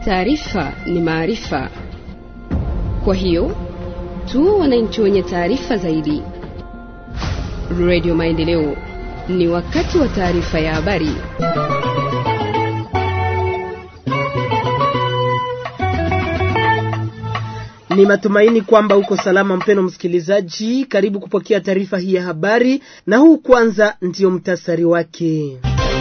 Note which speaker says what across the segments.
Speaker 1: taarifa ni maarifa. Kwa hiyo tu wananchi wenye taarifa zaidi. Radio Maendeleo, ni wakati wa taarifa ya habari.
Speaker 2: Ni matumaini kwamba uko salama, mpeno msikilizaji. Karibu kupokea taarifa hii ya habari, na huu kwanza ndiyo mtasari wake.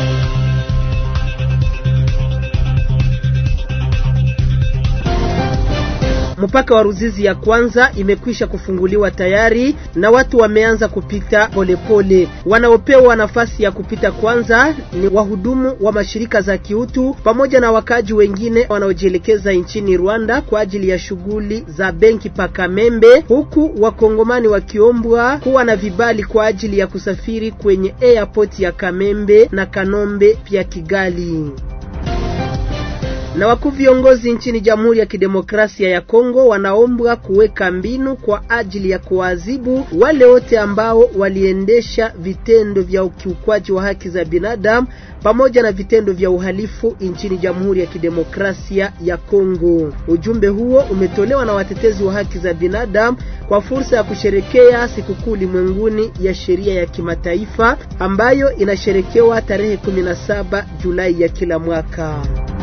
Speaker 2: Mpaka wa Ruzizi ya kwanza imekwisha kufunguliwa tayari na watu wameanza kupita polepole. Wanaopewa nafasi ya kupita kwanza ni wahudumu wa mashirika za kiutu pamoja na wakaji wengine wanaojielekeza nchini Rwanda kwa ajili ya shughuli za benki pa Kamembe, huku wakongomani wakiombwa kuwa na vibali kwa ajili ya kusafiri kwenye airport ya Kamembe na Kanombe pia Kigali na wakuu viongozi nchini Jamhuri ya Kidemokrasia ya Kongo wanaombwa kuweka mbinu kwa ajili ya kuadhibu wale wote ambao waliendesha vitendo vya ukiukwaji wa haki za binadamu pamoja na vitendo vya uhalifu nchini Jamhuri ya Kidemokrasia ya Kongo. Ujumbe huo umetolewa na watetezi wa haki za binadamu kwa fursa ya kusherekea sikukuu ulimwenguni ya sheria ya kimataifa ambayo inasherekewa tarehe 17 Julai ya kila mwaka.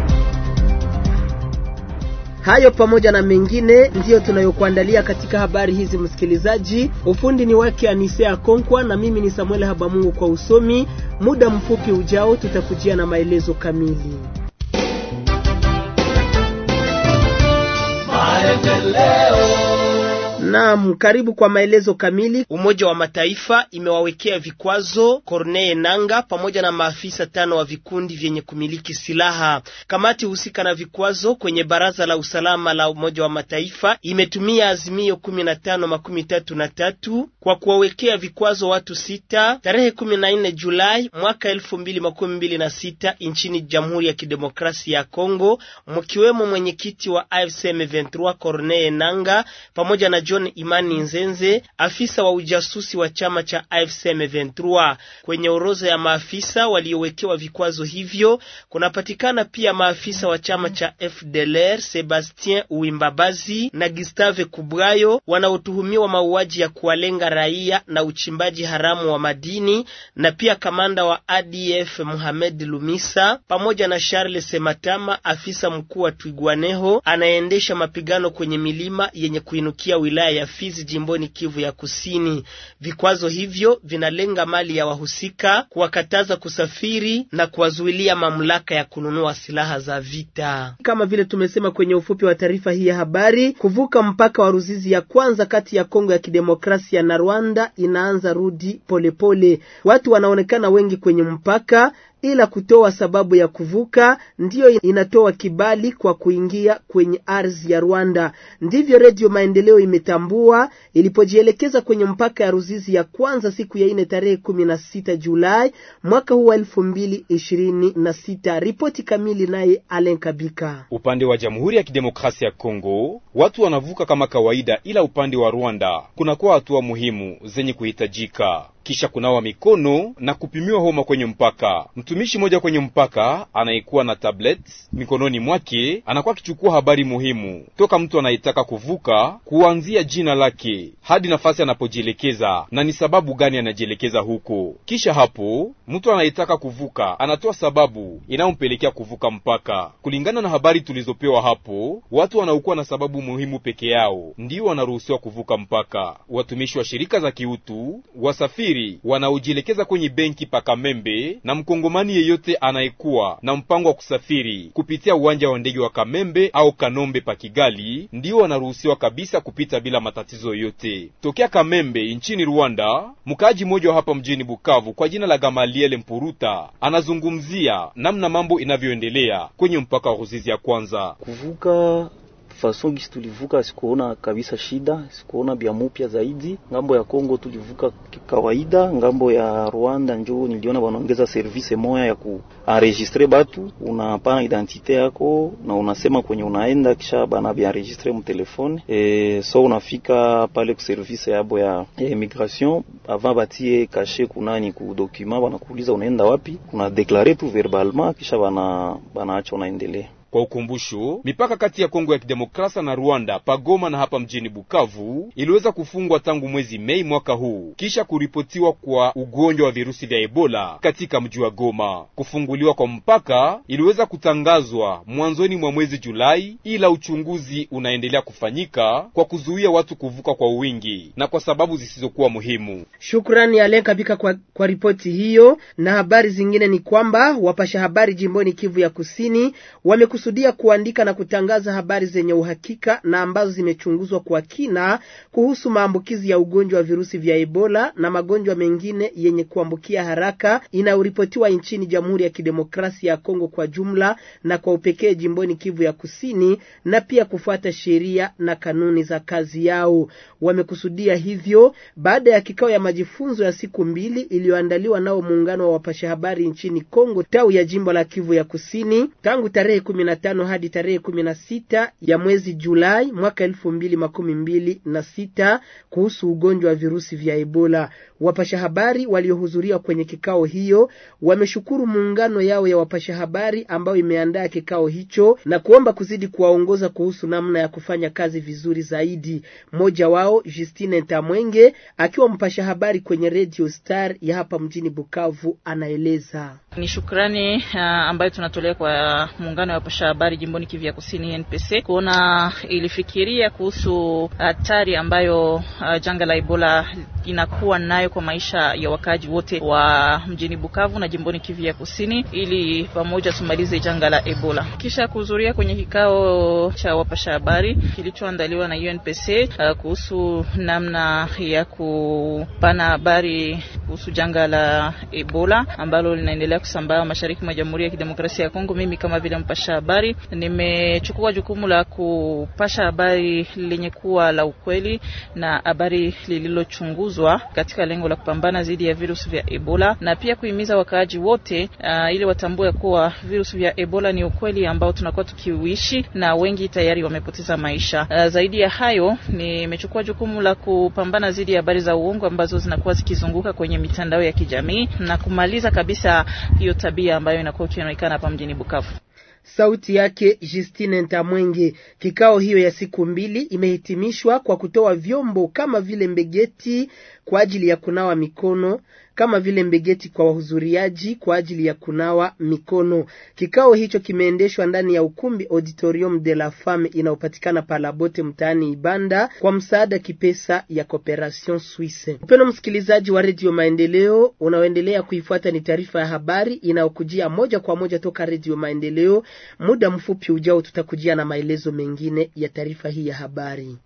Speaker 2: Hayo pamoja na mengine ndiyo tunayokuandalia katika habari hizi, msikilizaji. Ufundi ni wake Anisea Konkwa na mimi ni Samuel Habamungu kwa usomi. Muda mfupi ujao tutakujia na maelezo kamili. Naam, karibu kwa maelezo kamili. Umoja wa Mataifa imewawekea vikwazo Corneille Nanga pamoja na maafisa tano wa vikundi vyenye kumiliki silaha. Kamati husika na vikwazo kwenye Baraza la Usalama la Umoja wa Mataifa imetumia azimio kumi na tano makumi tatu na tatu kwa kuwawekea vikwazo watu sita tarehe kumi na nne Julai mwaka elfu mbili makumi mbili na sita nchini Jamhuri ya Kidemokrasia ya Kongo, mkiwemo mwenyekiti wa AFC M23 Corneille Nanga pamoja na John Imani Nzenze, afisa wa ujasusi wa chama cha AFC M23. Kwenye orodha ya maafisa waliowekewa vikwazo hivyo kunapatikana pia maafisa wa chama cha FDLR Sebastien Uwimbabazi na Gustave Kubrayo wanaotuhumiwa mauaji ya kuwalenga raia na uchimbaji haramu wa madini, na pia kamanda wa ADF Mohamed Lumisa pamoja na Charles Sematama, afisa mkuu wa Twigwaneho anayeendesha mapigano kwenye milima yenye kuinukia wilaya ya Fizi jimboni Kivu ya Kusini. Vikwazo hivyo vinalenga mali ya wahusika, kuwakataza kusafiri na kuwazuilia mamlaka ya kununua silaha za vita. Kama vile tumesema kwenye ufupi wa taarifa hii ya habari, kuvuka mpaka wa Ruzizi ya kwanza kati ya Kongo ya Kidemokrasia na Rwanda inaanza rudi polepole pole. Watu wanaonekana wengi kwenye mpaka ila kutoa sababu ya kuvuka ndiyo inatoa kibali kwa kuingia kwenye ardhi ya Rwanda. Ndivyo Redio Maendeleo imetambua ilipojielekeza kwenye mpaka ya Ruzizi ya kwanza siku ya ine tarehe kumi na sita Julai mwaka huu wa elfu mbili ishirini na sita. Ripoti kamili naye Alen Kabika.
Speaker 3: Upande wa Jamhuri ya Kidemokrasia ya Kongo watu wanavuka kama kawaida, ila upande wa Rwanda kunakuwa hatua muhimu zenye kuhitajika kisha kunawa mikono na kupimiwa homa kwenye mpaka. Mtumishi mmoja kwenye mpaka anayekuwa na tablet mikononi mwake anakuwa akichukua habari muhimu toka mtu anayetaka kuvuka, kuanzia jina lake hadi nafasi anapojielekeza na ni sababu gani anajielekeza huko. Kisha hapo mtu anayetaka kuvuka anatoa sababu inayompelekea kuvuka mpaka. Kulingana na habari tulizopewa hapo, watu wanaokuwa na sababu muhimu peke yao ndio wanaruhusiwa kuvuka mpaka. Watumishi wa shirika za kiutu, wasafiri wanaojielekeza kwenye benki pa Kamembe na mkongomani yeyote anayekuwa na mpango wa kusafiri kupitia uwanja wa ndege wa Kamembe au Kanombe pa Kigali ndio wanaruhusiwa kabisa kupita bila matatizo yoyote. Tokea Kamembe nchini Rwanda, mkaaji mmoja wa hapa mjini Bukavu kwa jina la Gamaliele Mpuruta anazungumzia namna mambo inavyoendelea kwenye mpaka wa Ruzizi ya kwanza
Speaker 4: kuvuka fason gisi tulivuka, sikuona kabisa shida, sikuona bya mupya zaidi. Ngambo ya Kongo tulivuka kawaida, ngambo ya Rwanda njo niliona wanaongeza service moya ya kuenregistre batu, unapana identite yako na unasema kwenye unaenda, kisha bana bya enregistre mu telefone e, so unafika pale ku service yabo ya, ya immigration avant batie kashe kunani ku document, wanakuuliza unaenda wapi, una deklare tu verbalement, kisha bana banaacha unaendelea
Speaker 3: Kwa ukumbusho, mipaka kati ya Kongo ya Kidemokrasia na Rwanda pagoma na hapa mjini Bukavu iliweza kufungwa tangu mwezi Mei mwaka huu kisha kuripotiwa kwa ugonjwa wa virusi vya Ebola katika mji wa Goma. Kufunguliwa kwa mpaka iliweza kutangazwa mwanzoni mwa mwezi Julai, ila uchunguzi unaendelea kufanyika kwa kuzuia watu kuvuka kwa wingi na kwa sababu zisizokuwa muhimu.
Speaker 2: Shukrani Alen Kabika kwa, kwa ripoti hiyo. Na habari zingine ni kwamba wapasha habari jimboni Kivu ya Kusini wamekusudia kuandika na kutangaza habari zenye uhakika na ambazo zimechunguzwa kwa kina kuhusu maambukizi ya ugonjwa wa virusi vya Ebola na magonjwa mengine yenye kuambukia haraka inayoripotiwa nchini Jamhuri ya Kidemokrasia ya Kongo kwa jumla na kwa upekee jimboni Kivu ya Kusini, na pia kufuata sheria na kanuni za kazi yao. Wamekusudia hivyo baada ya kikao ya majifunzo ya siku mbili iliyoandaliwa nao muungano wa wapasha habari nchini Kongo tawi ya jimbo la Kivu ya Kusini tangu tarehe kumi na tano hadi tarehe kumi na sita ya mwezi Julai mwaka elfu mbili makumi mbili na sita kuhusu ugonjwa wa virusi vya Ebola. Wapasha habari waliohudhuria kwenye kikao hiyo wameshukuru muungano yao ya wapasha habari ambayo imeandaa kikao hicho na kuomba kuzidi kuwaongoza kuhusu namna ya kufanya kazi vizuri zaidi. Mmoja wao Justine Ntamwenge akiwa mpasha habari kwenye Radio Star ya hapa mjini Bukavu anaeleza.
Speaker 5: Ni shukrani uh, ambayo tunatolea kwa muungano wa wapasha habari jimboni Kivu ya Kusini NPC kuona ilifikiria kuhusu hatari ambayo uh, janga la Ebola inakuwa nayo kwa maisha ya wakaaji wote wa mjini Bukavu na jimboni Kivu ya Kusini, ili pamoja tumalize janga la Ebola. Kisha kuhudhuria kwenye kikao cha wapasha habari kilichoandaliwa na UNPC uh, kuhusu namna ya kupana habari kuhusu janga la Ebola ambalo linaendelea kusambaa mashariki mwa Jamhuri ya Kidemokrasia ya Kongo. Mimi kama vile mpasha habari nimechukua jukumu la kupasha habari lenye kuwa la ukweli na habari lililochunguzwa katika lengo la kupambana dhidi ya virusi vya Ebola na pia kuhimiza wakaaji wote uh, ili watambue kuwa virusi vya Ebola ni ukweli ambao tunakuwa tukiuishi na wengi tayari wamepoteza maisha. Uh, zaidi ya hayo nimechukua jukumu la kupambana dhidi ya habari za uongo ambazo zinakuwa zikizunguka kwenye mitandao ya kijamii na kumaliza kabisa hiyo tabia ambayo inakuwa ikionekana hapa mjini Bukavu.
Speaker 2: Sauti yake Justine Ntamwenge. Kikao hiyo ya siku mbili imehitimishwa kwa kutoa vyombo kama vile mbegeti kwa ajili ya kunawa mikono kama vile mbegeti kwa wahudhuriaji kwa ajili ya kunawa mikono. Kikao hicho kimeendeshwa ndani ya ukumbi Auditorium de la Femme inayopatikana Palabote mtaani Ibanda kwa msaada kipesa ya Cooperation Suisse. Mpendwa msikilizaji wa Radio Maendeleo, unaoendelea kuifuata ni taarifa ya habari inayokujia moja kwa moja toka Radio Maendeleo. Muda mfupi ujao tutakujia na maelezo mengine ya taarifa hii ya habari.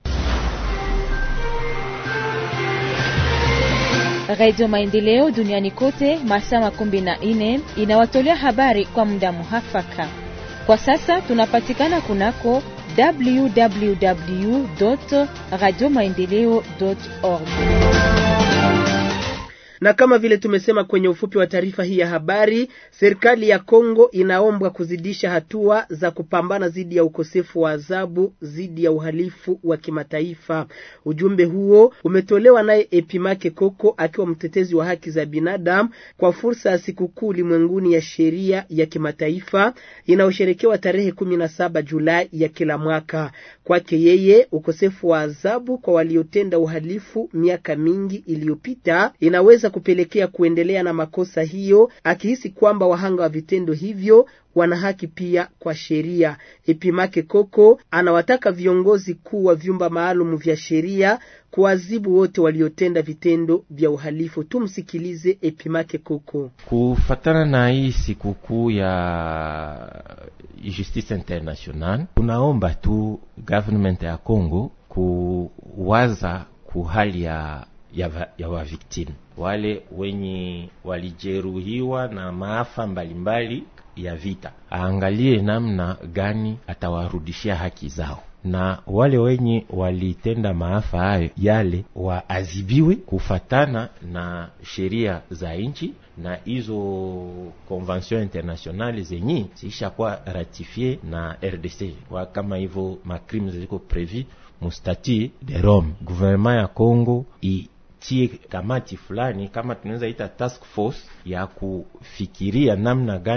Speaker 6: Radio Maendeleo duniani kote masaa makumi na nne inawatolea habari kwa muda muhafaka. Kwa sasa tunapatikana kunako www radio maendeleo org
Speaker 2: na kama vile tumesema kwenye ufupi wa taarifa hii ya habari, serikali ya Kongo inaombwa kuzidisha hatua za kupambana dhidi ya ukosefu wa adhabu dhidi ya uhalifu wa kimataifa. Ujumbe huo umetolewa naye Epimake Koko akiwa mtetezi wa haki za binadamu kwa fursa ya sikukuu ulimwenguni ya sheria ya kimataifa inayosherekewa tarehe kumi na saba Julai ya kila mwaka. Kwake yeye, ukosefu wa adhabu kwa waliotenda uhalifu miaka mingi iliyopita inaweza kupelekea kuendelea na makosa hiyo, akihisi kwamba wahanga wa vitendo hivyo wana haki pia kwa sheria. Epimake Koko anawataka viongozi kuu wa vyumba maalum vya sheria kuadhibu wote waliotenda vitendo vya uhalifu. Tumsikilize Epimake Koko.
Speaker 7: Kufatana na hii sikukuu ya Justice International, tunaomba tu government ya Congo kuwaza kuhali ya ya, ya waviktimu wale wenye walijeruhiwa na maafa mbalimbali ya vita, aangalie namna gani atawarudishia haki zao, na wale wenye walitenda maafa hayo yale waadhibiwe kufatana na sheria za nchi na hizo convention internationale zenye ziishakuwa ratifie na RDC kwa kama hivyo macrime ziko prevu mustati de Rome. Gouvernement ya Congo itie kamati fulani, kama tunaweza ita task force ya kufikiria namna gani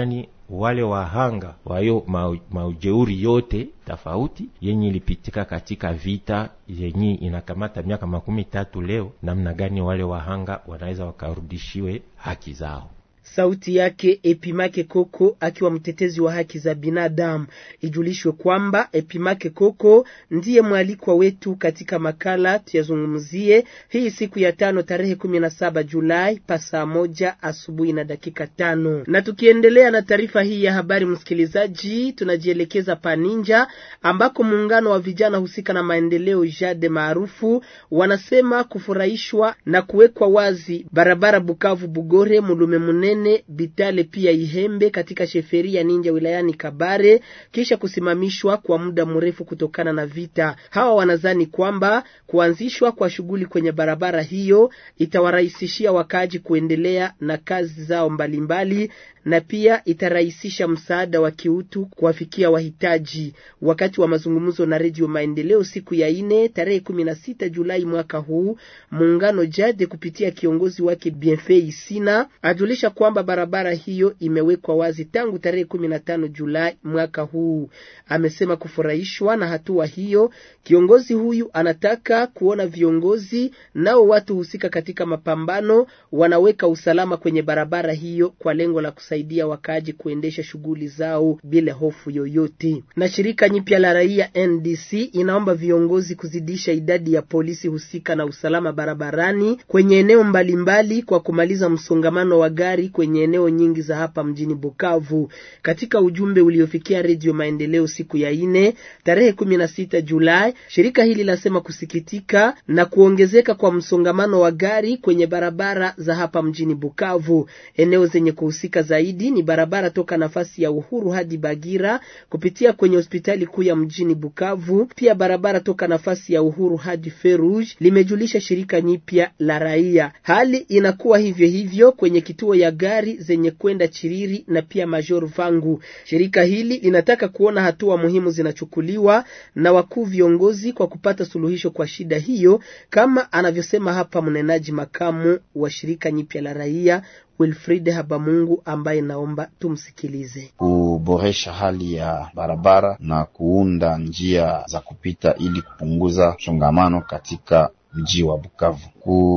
Speaker 7: wale wahanga wayo maujeuri yote tofauti yenye ilipitika katika vita yenye inakamata miaka makumi tatu leo, namna gani wale wahanga wanaweza wakarudishiwe haki zao.
Speaker 2: Sauti yake Epimake Koko akiwa mtetezi wa haki za binadamu. Ijulishwe kwamba Epimake Koko ndiye mwalikwa wetu katika makala tuyazungumzie hii siku ya tano tarehe kumi na saba Julai pa saa moja asubuhi na dakika tano. Na tukiendelea na taarifa hii ya habari, msikilizaji, tunajielekeza Paninja ambako muungano wa vijana husika na maendeleo JADE maarufu wanasema kufurahishwa na kuwekwa wazi barabara Bukavu Bugore Mulume Munene Bitale pia Ihembe katika sheferia Ninja wilayani Kabare kisha kusimamishwa kwa muda mrefu kutokana na vita. Hawa wanadhani kwamba kuanzishwa kwa shughuli kwenye barabara hiyo itawarahisishia wakaaji kuendelea na kazi zao mbalimbali mbali, na pia itarahisisha msaada wa kiutu kuwafikia wahitaji. Wakati wa mazungumzo na Redio Maendeleo siku ya ine tarehe kumi na sita Julai mwaka huu, muungano Jade kupitia kiongozi wake Bienfait Isina ajulisha kwamba barabara hiyo imewekwa wazi tangu tarehe kumi na tano Julai mwaka huu. Amesema kufurahishwa na hatua hiyo. Kiongozi huyu anataka kuona viongozi nao watu husika katika mapambano wanaweka usalama kwenye barabara hiyo kwa lengo la kusaidia wakaaji kuendesha shughuli zao bila hofu yoyote. Na shirika nyipya la raia NDC inaomba viongozi kuzidisha idadi ya polisi husika na usalama barabarani kwenye eneo mbalimbali kwa kumaliza msongamano wa gari kwenye eneo nyingi za hapa mjini Bukavu. Katika ujumbe uliofikia Redio Maendeleo siku ya ine tarehe kumi na sita Julai, shirika hili lasema kusikitika na kuongezeka kwa msongamano wa gari kwenye barabara za hapa mjini Bukavu. Eneo zenye kuhusika zaidi ni barabara toka nafasi ya Uhuru hadi Bagira kupitia kwenye hospitali kuu ya mjini Bukavu, pia barabara toka nafasi ya Uhuru hadi Feruj, limejulisha shirika nyipya la raia. Hali inakuwa hivyo hivyo kwenye kituo ya gari zenye kwenda Chiriri na pia Major Vangu. Shirika hili linataka kuona hatua muhimu zinachukuliwa na wakuu viongozi kwa kupata suluhisho kwa shida hiyo, kama anavyosema hapa mnenaji makamu wa shirika nyipya la raia Wilfried Habamungu ambaye naomba tumsikilize.
Speaker 8: Kuboresha hali ya barabara na kuunda njia za kupita ili kupunguza msongamano katika mji wa Bukavu,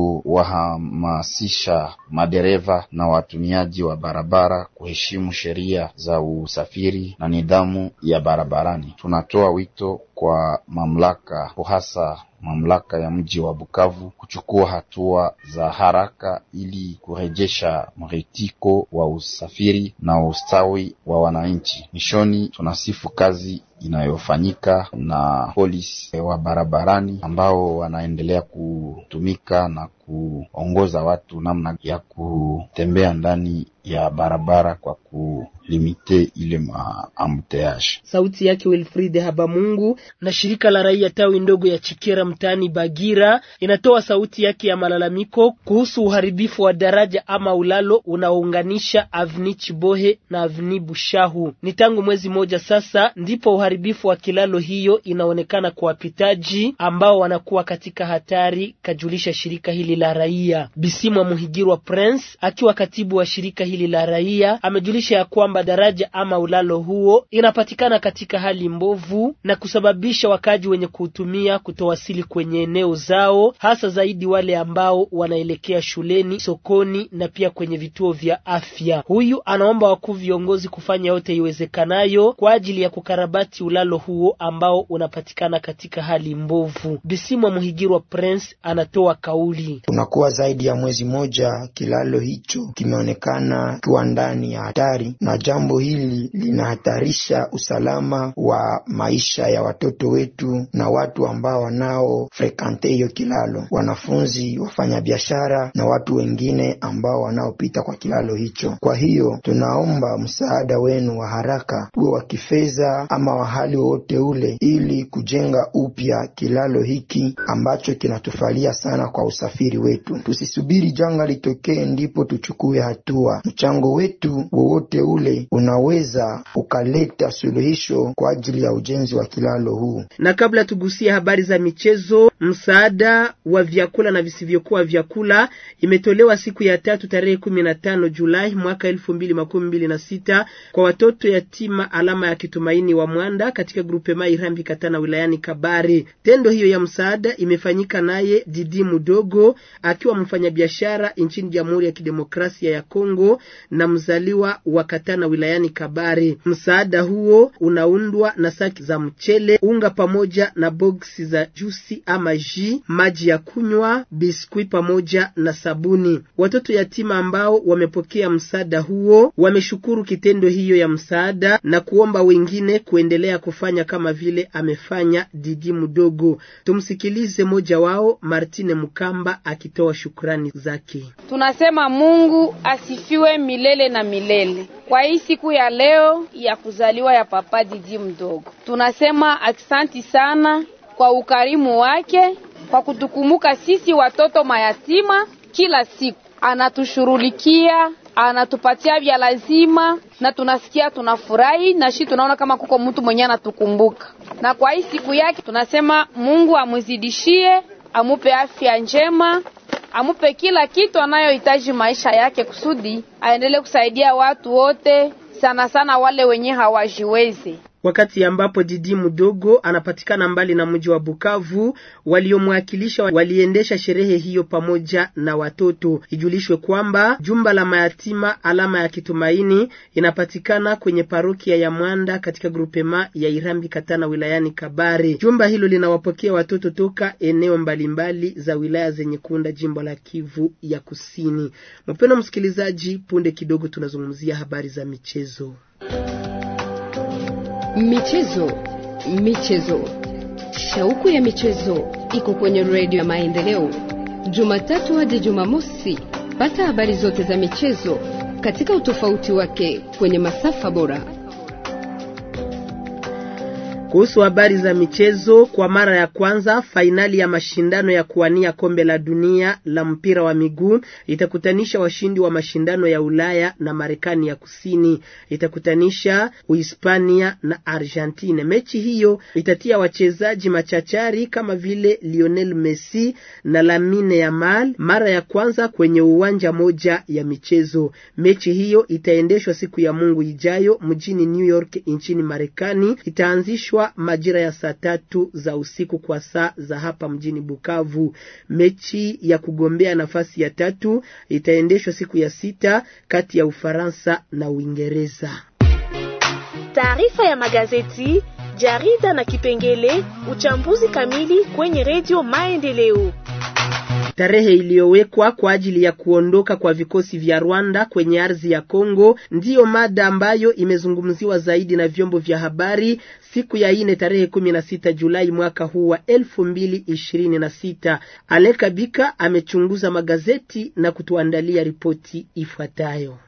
Speaker 8: kuwahamasisha madereva na watumiaji wa barabara kuheshimu sheria za usafiri na nidhamu ya barabarani. Tunatoa wito kwa mamlaka hasa mamlaka ya mji wa Bukavu kuchukua hatua za haraka ili kurejesha mritiko wa usafiri na ustawi wa wananchi. Mishoni, tunasifu kazi inayofanyika na polisi wa barabarani ambao wanaendelea kutumika na kuongoza watu namna ya kutembea ndani ya barabara kwa kulimite ile maambuteage.
Speaker 2: Sauti yake Wilfried Habamungu. Na shirika la raia tawi ndogo ya Chikera mtaani Bagira inatoa sauti yake ya malalamiko kuhusu uharibifu wa daraja ama ulalo unaounganisha Avni Chibohe na Avni Bushahu. Ni tangu mwezi moja sasa ndipo uharibifu wa kilalo hiyo inaonekana kwa wapitaji ambao wanakuwa katika hatari, kajulisha shirika hili la raia. Bisimwa Muhigirwa Prince akiwa katibu wa shirika hili la raia amejulisha ya kwamba daraja ama ulalo huo inapatikana katika hali mbovu na kusababisha wakaji wenye kuutumia kutowasili kwenye eneo zao, hasa zaidi wale ambao wanaelekea shuleni, sokoni na pia kwenye vituo vya afya. Huyu anaomba wakuu viongozi kufanya yote iwezekanayo kwa ajili ya kukarabati ulalo huo ambao unapatikana katika hali mbovu. Bisimwa Muhigirwa Prince anatoa kauli.
Speaker 9: Tunakuwa zaidi ya mwezi moja kilalo hicho kimeonekana kiwa ndani ya hatari, na jambo hili linahatarisha usalama wa maisha ya watoto wetu na watu ambao wanao frekante hiyo kilalo, wanafunzi, wafanyabiashara na watu wengine ambao wanaopita kwa kilalo hicho. Kwa hiyo tunaomba msaada wenu wa haraka, uwe wa kifedha ama wa hali wowote ule, ili kujenga upya kilalo hiki ambacho kinatufalia sana kwa usafiri wetu. Tusisubiri janga litokee ndipo tuchukue hatua. Mchango wetu wowote ule unaweza ukaleta suluhisho kwa ajili ya ujenzi wa kilalo huu.
Speaker 2: Na kabla tugusie habari za michezo, Msaada wa vyakula na visivyokuwa vyakula imetolewa siku ya tatu tarehe kumi na tano Julai mwaka elfu mbili makumi mbili na sita kwa watoto yatima alama ya kitumaini wa Mwanda katika grupe mai Irambi Katana wilayani Kabare. Tendo hiyo ya msaada imefanyika naye Didi Mudogo akiwa mfanyabiashara nchini Jamhuri ya Kidemokrasia ya Kongo na mzaliwa wa Katana wilayani Kabare. Msaada huo unaundwa na saki za mchele, unga pamoja na boksi za jusi ama ji, maji ya kunywa, biskwi pamoja na sabuni. Watoto yatima ambao wamepokea msaada huo wameshukuru kitendo hiyo ya msaada na kuomba wengine kuendelea kufanya kama vile amefanya Didi Mudogo. Tumsikilize mmoja wao, Martine Mukamba akitoa shukrani zake.
Speaker 10: Tunasema Mungu asifiwe milele na milele kwa hii siku ya leo ya kuzaliwa ya Papa Didi Mdogo. Tunasema aksanti sana kwa ukarimu wake kwa kutukumbuka sisi watoto mayatima kila siku, anatushurulikia anatupatia vya lazima na tunasikia tunafurahi, na shi tunaona kama kuko mtu mwenye anatukumbuka. Na kwa hii siku yake tunasema Mungu amuzidishie, amupe afya njema, amupe kila kitu anayohitaji maisha yake, kusudi aendelee kusaidia watu wote, sana sana wale wenye hawajiwezi.
Speaker 2: Wakati ambapo Didi Mudogo anapatikana mbali na mji wa Bukavu, waliomwakilisha waliendesha sherehe hiyo pamoja na watoto. Ijulishwe kwamba jumba la mayatima alama ya kitumaini inapatikana kwenye parokia ya Mwanda katika grupema ya Irambi Katana wilayani Kabare. Jumba hilo linawapokea watoto toka eneo mbalimbali za wilaya zenye kuunda jimbo la Kivu ya Kusini. Mpendwa msikilizaji, punde kidogo tunazungumzia habari za michezo.
Speaker 1: Michezo, michezo, shauku ya michezo iko kwenye redio ya Maendeleo, Jumatatu hadi Jumamosi. Pata habari zote za michezo katika utofauti wake kwenye masafa bora.
Speaker 2: Kuhusu habari za michezo, kwa mara ya kwanza fainali ya mashindano ya kuwania kombe la dunia la mpira wa miguu itakutanisha washindi wa mashindano ya Ulaya na Marekani ya Kusini. Itakutanisha Uhispania na Argentina. Mechi hiyo itatia wachezaji machachari kama vile Lionel Messi na Lamine Yamal mara ya kwanza kwenye uwanja moja ya michezo. Mechi hiyo itaendeshwa siku ya Mungu ijayo mjini New York nchini Marekani. Itaanzishwa majira ya saa tatu za usiku kwa saa za hapa mjini Bukavu. Mechi ya kugombea nafasi ya tatu itaendeshwa siku ya sita kati ya Ufaransa na Uingereza.
Speaker 11: Taarifa ya magazeti, jarida na kipengele uchambuzi kamili kwenye redio Maendeleo.
Speaker 2: Tarehe iliyowekwa kwa ajili ya kuondoka kwa vikosi vya Rwanda kwenye ardhi ya Kongo ndiyo mada ambayo imezungumziwa zaidi na vyombo vya habari siku ya ine tarehe kumi na sita Julai mwaka huu wa elfu mbili ishirini na sita. Aleka Bika amechunguza magazeti na kutuandalia ripoti ifuatayo.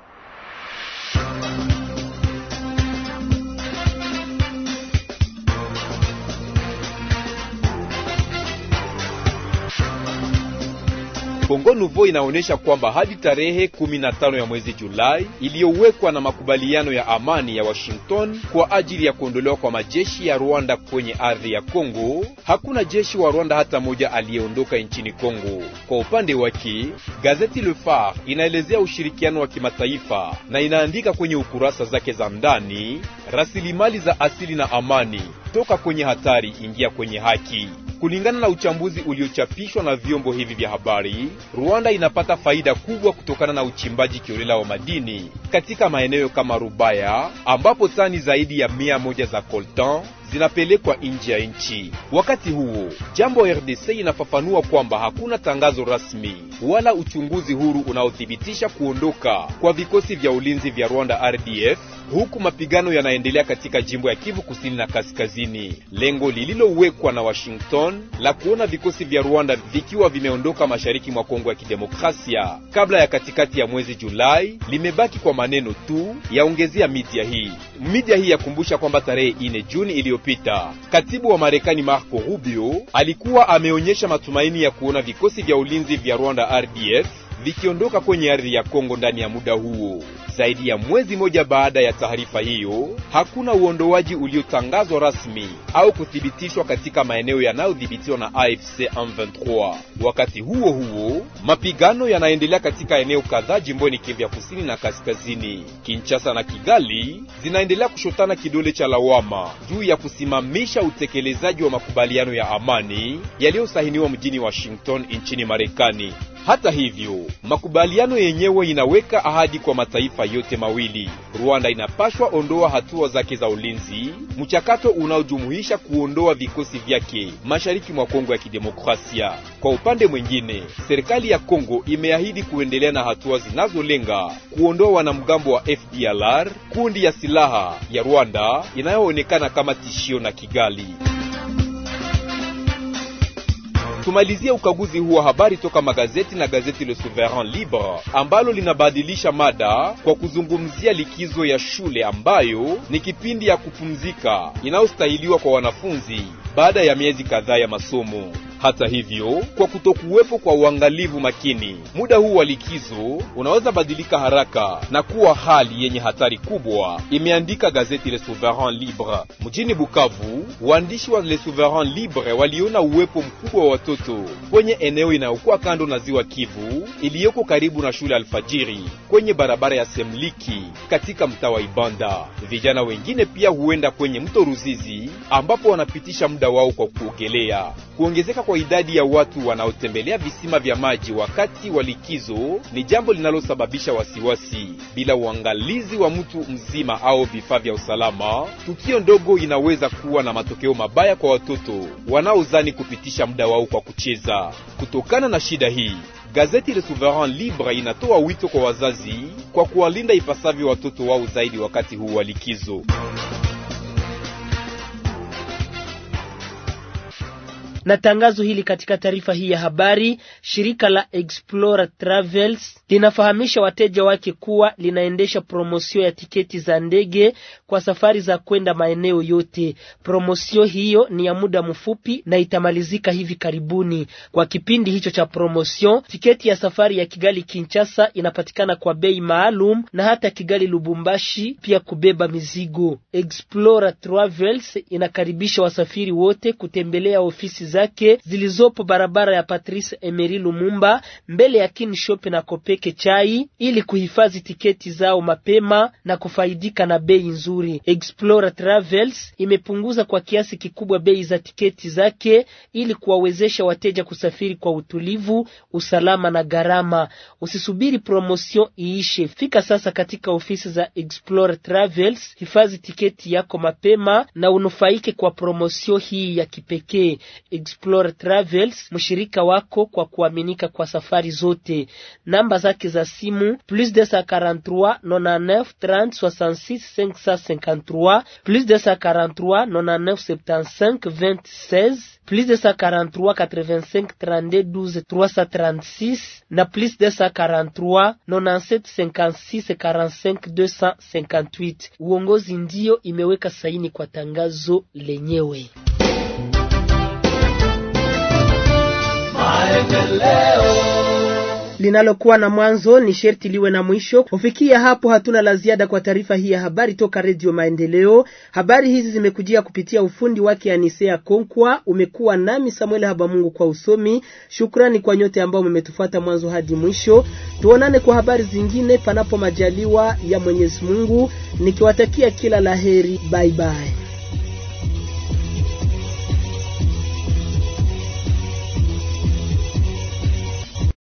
Speaker 3: Kongo Nouveau inaonyesha kwamba hadi tarehe 15 ya mwezi Julai iliyowekwa na makubaliano ya amani ya Washington kwa ajili ya kuondolewa kwa majeshi ya Rwanda kwenye ardhi ya Kongo, hakuna jeshi wa Rwanda hata moja aliyeondoka nchini Kongo. Kwa upande wake, gazeti Le Phare inaelezea ushirikiano wa kimataifa na inaandika kwenye ukurasa zake za ndani, rasilimali za asili na amani, toka kwenye hatari ingia kwenye haki. Kulingana na uchambuzi uliochapishwa na vyombo hivi vya habari, Rwanda inapata faida kubwa kutokana na uchimbaji kiolela wa madini katika maeneo kama Rubaya ambapo tani zaidi ya mia moja za coltan zinapelekwa nje ya nchi. Wakati huo, jambo RDC inafafanua kwamba hakuna tangazo rasmi wala uchunguzi huru unaothibitisha kuondoka kwa vikosi vya ulinzi vya Rwanda RDF, huku mapigano yanaendelea katika jimbo ya Kivu Kusini na Kaskazini. Lengo lililowekwa na Washington la kuona vikosi vya Rwanda vikiwa vimeondoka mashariki mwa Kongo ya Kidemokrasia kabla ya katikati ya mwezi Julai limebaki kwa maneno tu, yaongezea media hii. Media hii yakumbusha kwamba tarehe 4 Juni iliyopita katibu wa Marekani Marco Rubio alikuwa ameonyesha matumaini ya kuona vikosi vya ulinzi vya Rwanda RDF vikiondoka kwenye ardhi ya Kongo ndani ya muda huo. Zaidi ya mwezi moja baada ya taarifa hiyo, hakuna uondoaji uliotangazwa rasmi au kuthibitishwa katika maeneo yanayodhibitiwa na AFC M23. Wakati huo huo, mapigano yanaendelea katika eneo kadhaa jimboni Kivu ya kusini na kaskazini. Kinshasa na Kigali zinaendelea kushotana kidole cha lawama juu ya kusimamisha utekelezaji wa makubaliano ya amani yaliyosainiwa mjini Washington nchini Marekani. Hata hivyo, makubaliano yenyewe inaweka ahadi kwa mataifa yote mawili. Rwanda inapashwa ondoa hatua zake za ulinzi, mchakato unaojumuisha kuondoa vikosi vyake mashariki mwa Kongo ya Kidemokrasia. Kwa upande mwingine, serikali ya Kongo imeahidi kuendelea na hatua zinazolenga kuondoa wanamgambo wa FDLR, kundi ya silaha ya Rwanda inayoonekana kama tishio na Kigali. Tumalizie ukaguzi huu wa habari toka magazeti na gazeti Le Souverain Libre ambalo linabadilisha mada kwa kuzungumzia likizo ya shule ambayo ni kipindi ya kupumzika inayostahiliwa kwa wanafunzi baada ya miezi kadhaa ya masomo. Hata hivyo, kwa kutokuwepo kwa uangalivu makini, muda huu wa likizo unaweza badilika haraka na kuwa hali yenye hatari kubwa, imeandika gazeti Le Souverain Libre. Mjini Bukavu, waandishi wa Le Souverain Libre waliona uwepo mkubwa wa watoto kwenye eneo inayokuwa kando na ziwa Kivu iliyoko karibu na shule Alfajiri kwenye barabara ya Semliki katika mtaa wa Ibanda. Vijana wengine pia huenda kwenye mto Ruzizi ambapo wanapitisha muda wao kwa kuogelea. Kuongezeka kwa idadi ya watu wanaotembelea visima vya maji wakati wa likizo ni jambo linalosababisha wasiwasi. Bila uangalizi wa mtu mzima au vifaa vya usalama, tukio ndogo inaweza kuwa na matokeo mabaya kwa watoto wanaozani kupitisha muda wao kwa kucheza. Kutokana na shida hii, gazeti Le Souverain Libre inatoa wito kwa wazazi kwa kuwalinda ipasavyo watoto wao zaidi wakati huu wa likizo.
Speaker 2: na tangazo hili katika taarifa hii ya habari, shirika la Explorer Travels linafahamisha wateja wake kuwa linaendesha promosio ya tiketi za ndege kwa safari za kwenda maeneo yote. Promosio hiyo ni ya muda mfupi na itamalizika hivi karibuni. Kwa kipindi hicho cha promosio, tiketi ya safari ya Kigali Kinshasa inapatikana kwa bei maalum na hata Kigali Lubumbashi pia kubeba mizigo. Explorer Travels inakaribisha wasafiri wote kutembelea ofisi zake zilizopo barabara ya Patrice Emery Lumumba mbele ya Kinshop na Kopeke Chai ili kuhifadhi tiketi zao mapema na kufaidika na bei nzuri. Explorer Travels imepunguza kwa kiasi kikubwa bei za tiketi zake ili kuwawezesha wateja kusafiri kwa utulivu, usalama na gharama. Usisubiri promotion iishe, fika sasa katika ofisi za Explorer Travels, hifadhi tiketi yako mapema na unufaike kwa promotion hii ya kipekee. Explorer Travels, mshirika wako kwa kuaminika kwa safari zote. Namba zake za simu plus 243 99 30 66 553 plus 243 99 75 20 16 plus 243 85 32 12 336 na plus 243 97 56 45 258. Uongozi ndio imeweka saini kwa tangazo lenyewe. linalokuwa na mwanzo ni sherti liwe na mwisho. Kufikia hapo, hatuna la ziada kwa taarifa hii ya habari toka Redio Maendeleo. Habari hizi zimekujia kupitia ufundi wake Anisea Konkwa. Umekuwa nami Samuel Habamungu kwa usomi. Shukrani kwa nyote ambao mmetufuata mwanzo hadi mwisho. Tuonane kwa habari zingine, panapo majaliwa ya Mwenyezi Mungu, nikiwatakia kila laheri. Bye bye.